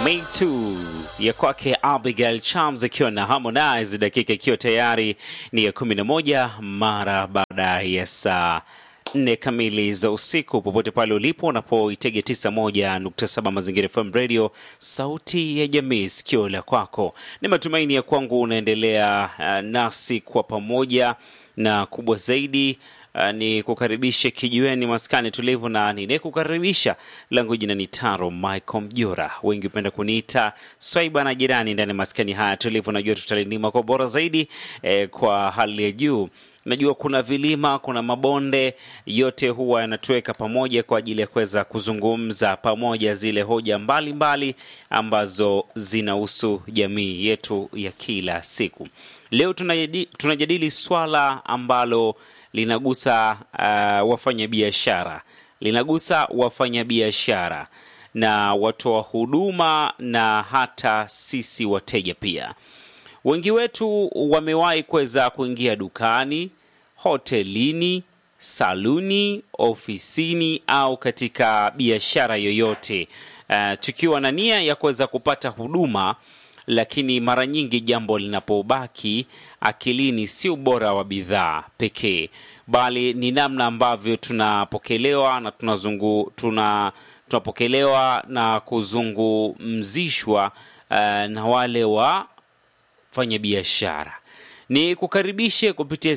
Me Too ya kwake Abigail Chams ikiwa na Harmonize, dakika ikiwa tayari ni ya 11 mara baada ya saa nne kamili za usiku. Popote pale ulipo unapoitega 91.7 Mazingira FM Radio, sauti ya jamii, sikio la kwako. Ni matumaini ya kwangu unaendelea uh, nasi kwa pamoja, na kubwa zaidi Uh, ni kukaribishe kijiweni maskani tulivu, na ninayekukaribisha langu jina ni Taro Michael Mjora, wengi hupenda kuniita Swaiba na jirani ndani ya maskani haya tulivu. Najua tutalindima kwa bora zaidi eh, kwa hali ya juu. Najua kuna vilima, kuna mabonde, yote huwa yanatuweka pamoja kwa ajili ya kuweza kuzungumza pamoja zile hoja mbalimbali mbali ambazo zinahusu jamii yetu ya kila siku. Leo tunajadili, tunajadili swala ambalo linagusa uh, wafanyabiashara linagusa wafanyabiashara na watoa huduma na hata sisi wateja pia. Wengi wetu wamewahi kuweza kuingia dukani, hotelini, saluni, ofisini au katika biashara yoyote uh, tukiwa na nia ya kuweza kupata huduma lakini mara nyingi jambo linapobaki akilini si ubora wa bidhaa pekee, bali ni namna ambavyo tunapokelewa na tunazungu, tuna, tunapokelewa na kuzungumzishwa uh, na wale wa fanya biashara. Ni kukaribishe kupitia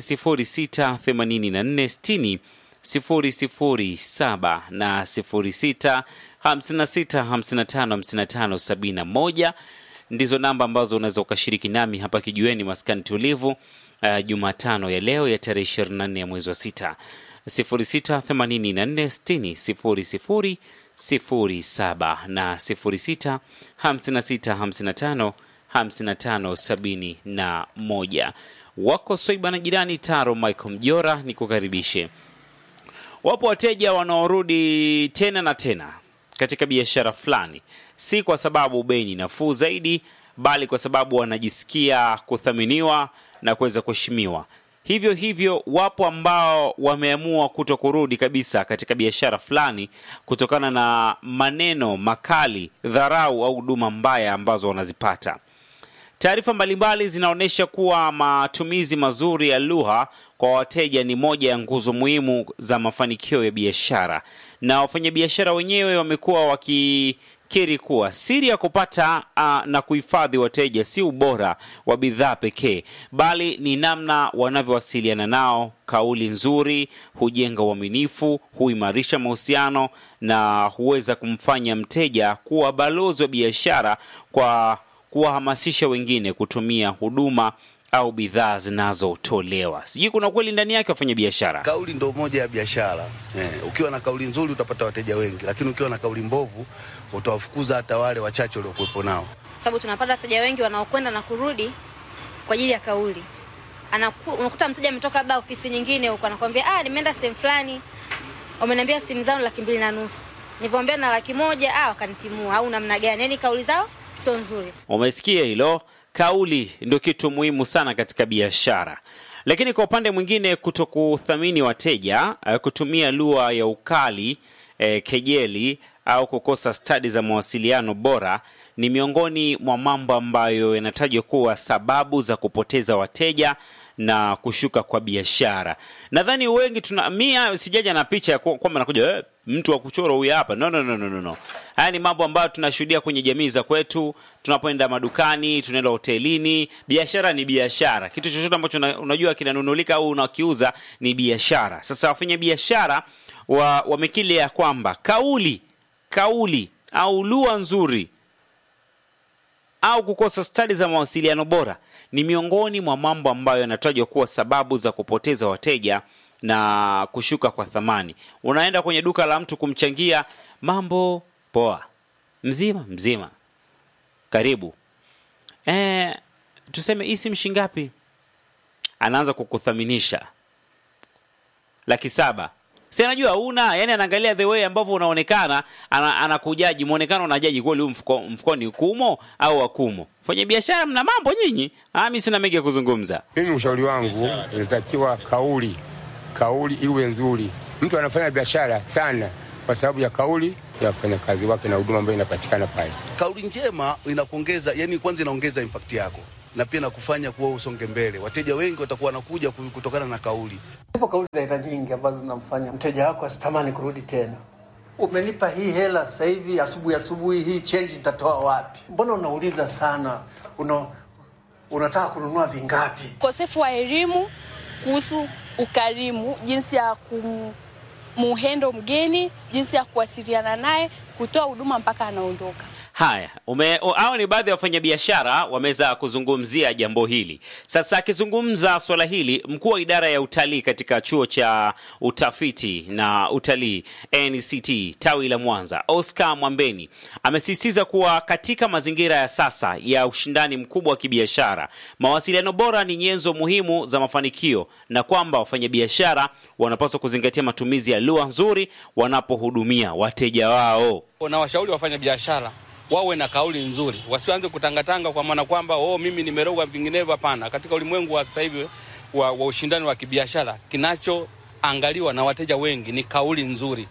068460 007 na 06 56 55 55 71 ndizo namba ambazo unaweza ukashiriki nami hapa kijiweni maskani tulivu uh, Jumatano ya leo ya tarehe 24 ya mwezi wa sita 0684600007 na 0656555571. Wako Swaiba na jirani Taro Michael Mjora, ni kukaribishe. Wapo wateja wanaorudi tena na tena katika biashara fulani si kwa sababu bei ni nafuu zaidi, bali kwa sababu wanajisikia kuthaminiwa na kuweza kuheshimiwa. Hivyo hivyo, wapo ambao wameamua kuto kurudi kabisa katika biashara fulani kutokana na maneno makali, dharau au huduma mbaya ambazo wanazipata. Taarifa mbalimbali zinaonyesha kuwa matumizi mazuri ya lugha kwa wateja ni moja ya nguzo muhimu za mafanikio ya biashara, na wafanyabiashara wenyewe wamekuwa wakikiri kuwa siri ya kupata uh, na kuhifadhi wateja si ubora wa bidhaa pekee, bali ni namna wanavyowasiliana nao. Kauli nzuri hujenga uaminifu, huimarisha mahusiano na huweza kumfanya mteja kuwa balozi wa biashara kwa kuwahamasisha wengine kutumia huduma au bidhaa zinazotolewa. Sijui kuna kweli ndani yake wafanya biashara. Kauli ndo moja ya biashara eh. Ukiwa na kauli nzuri utapata wateja wengi, lakini ukiwa na kauli mbovu utawafukuza hata wale wachache waliokuwepo nao, sababu tunapata wateja wengi wanaokwenda na kurudi kwa ajili ya kauli. Anaku, unakuta mteja ametoka labda ofisi nyingine huko, anakwambia ah, nimeenda sehemu fulani, wameniambia simu zao laki mbili na nusu, nilivyoambia na laki moja, ah, wakanitimua au namna gani? Yani kauli zao sio nzuri. Umesikia hilo? Kauli ndio kitu muhimu sana katika biashara, lakini kwa upande mwingine, kuto kuthamini wateja, kutumia lugha ya ukali, eh, kejeli au kukosa stadi za mawasiliano bora ni miongoni mwa mambo ambayo yanatajwa kuwa sababu za kupoteza wateja na kushuka kwa biashara. Nadhani wengi tuna mia sijaja na picha ya kwamba nakuja eh, mtu wa kuchora huyu hapa. No, no, no, no, no. Haya ni mambo ambayo tunashuhudia kwenye jamii za kwetu, tunapoenda madukani, tunaenda hotelini. Biashara ni biashara, kitu chochote ambacho unajua kinanunulika au unakiuza ni biashara. Sasa wafanya biashara wa, wamekili ya kwamba kauli kauli au lugha nzuri au kukosa stadi za mawasiliano bora ni miongoni mwa mambo ambayo yanatajwa kuwa sababu za kupoteza wateja na kushuka kwa thamani. Unaenda kwenye duka la mtu kumchangia, mambo poa, mzima mzima, karibu e, tuseme hii simu shingapi? Anaanza kukuthaminisha laki saba si anajua una yani, anaangalia the way ambavyo unaonekana, anakujaji ana muonekano, unajaji kweli huyu mfuko, mfukoni kumo au akumo. Fanya biashara mna mambo nyinyi. Ah, mimi sina mengi ya kuzungumza. Mimi ushauri wangu inatakiwa kauli, kauli iwe nzuri. Mtu anafanya biashara sana kwa sababu ya kauli ya wafanyakazi wake na huduma ambayo inapatikana pale. Kauli njema inakuongeza, yani kwanza inaongeza impact yako na pia nakufanya kuwa usonge mbele. Wateja wengi watakuwa wanakuja ku- kutokana na kauli. Zipo kauli za aina nyingi ambazo zinamfanya mteja wako asitamani kurudi tena. Umenipa hii hela sasa hivi, asubuhi asubuhi hii change nitatoa wapi? Mbona unauliza sana? Una, unataka kununua vingapi? ukosefu wa elimu kuhusu ukarimu, jinsi ya kumuhendo mgeni, jinsi ya kuwasiliana naye, kutoa huduma mpaka anaondoka. Haya, ume- o- hao ni baadhi ya wafanyabiashara wameweza kuzungumzia jambo hili. Sasa akizungumza swala hili, mkuu wa idara ya utalii katika chuo cha utafiti na utalii NCT tawi la Mwanza, Oscar Mwambeni amesisitiza kuwa katika mazingira ya sasa ya ushindani mkubwa wa kibiashara, mawasiliano bora ni nyenzo muhimu za mafanikio na kwamba wafanyabiashara wanapaswa kuzingatia matumizi ya lugha nzuri wanapohudumia wateja wao. na washauri wafanya biashara wawe na kauli nzuri, wasianze kutangatanga kwa maana kwamba oh, mimi nimerogwa vinginevyo. Hapana, katika ulimwengu wa sasa hivi wa, wa ushindani wa kibiashara, kinachoangaliwa na wateja wengi ni kauli nzuri.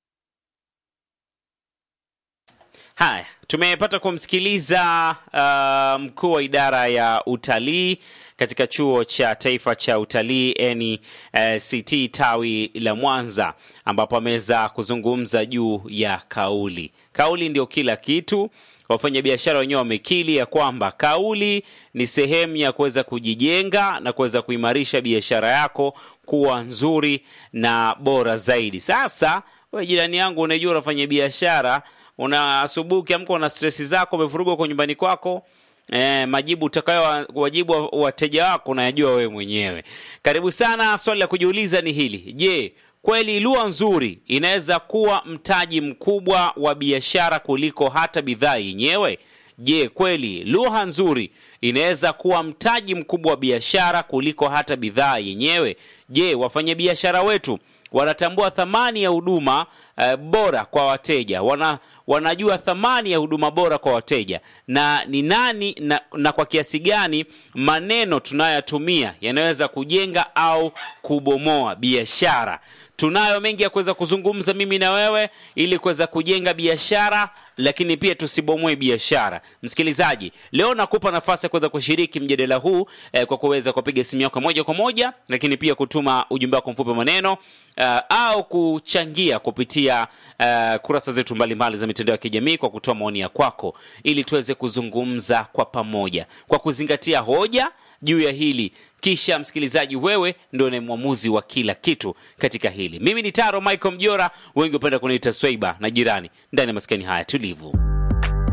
Haya, tumepata kumsikiliza uh, mkuu wa idara ya utalii katika chuo cha taifa cha utalii NCT tawi la Mwanza, ambapo ameweza kuzungumza juu ya kauli. Kauli ndio kila kitu. Wafanyabiashara wenyewe wamekili ya kwamba kauli ni sehemu ya kuweza kujijenga na kuweza kuimarisha biashara yako kuwa nzuri na bora zaidi. Sasa we jirani yangu, unajua unafanya biashara una asubuhi ukiamka una stresi zako, umevurugwa kwa nyumbani kwako eh, majibu utakayo wajibu wa- wateja wako unayajua wewe mwenyewe. Karibu sana. Swali la kujiuliza ni hili: je, kweli lugha nzuri inaweza kuwa mtaji mkubwa wa biashara kuliko hata bidhaa yenyewe? Je, kweli lugha nzuri inaweza kuwa mtaji mkubwa wa biashara kuliko hata bidhaa yenyewe? Je, wafanyabiashara wetu wanatambua thamani ya huduma eh, bora kwa wateja wana wanajua thamani ya huduma bora kwa wateja na ni nani na, na kwa kiasi gani maneno tunayotumia yanaweza kujenga au kubomoa biashara tunayo mengi ya kuweza kuzungumza mimi na wewe ili kuweza kujenga biashara lakini pia tusibomoe biashara msikilizaji leo nakupa nafasi ya kuweza kushiriki mjadala huu eh, kwa kuweza kupiga simu yako moja kwa moja lakini pia kutuma ujumbe wako mfupi wa maneno eh, au kuchangia kupitia eh, kurasa zetu mbalimbali za mitandao ya kijamii kwa kutoa maoni ya kwako ili tuweze kuzungumza kwa pamoja kwa kuzingatia hoja juu ya hili kisha msikilizaji wewe ndio ni mwamuzi wa kila kitu katika hili mimi ni taro michael mjora wengi hupenda kuniita swaiba na jirani ndani ya maskani haya tulivu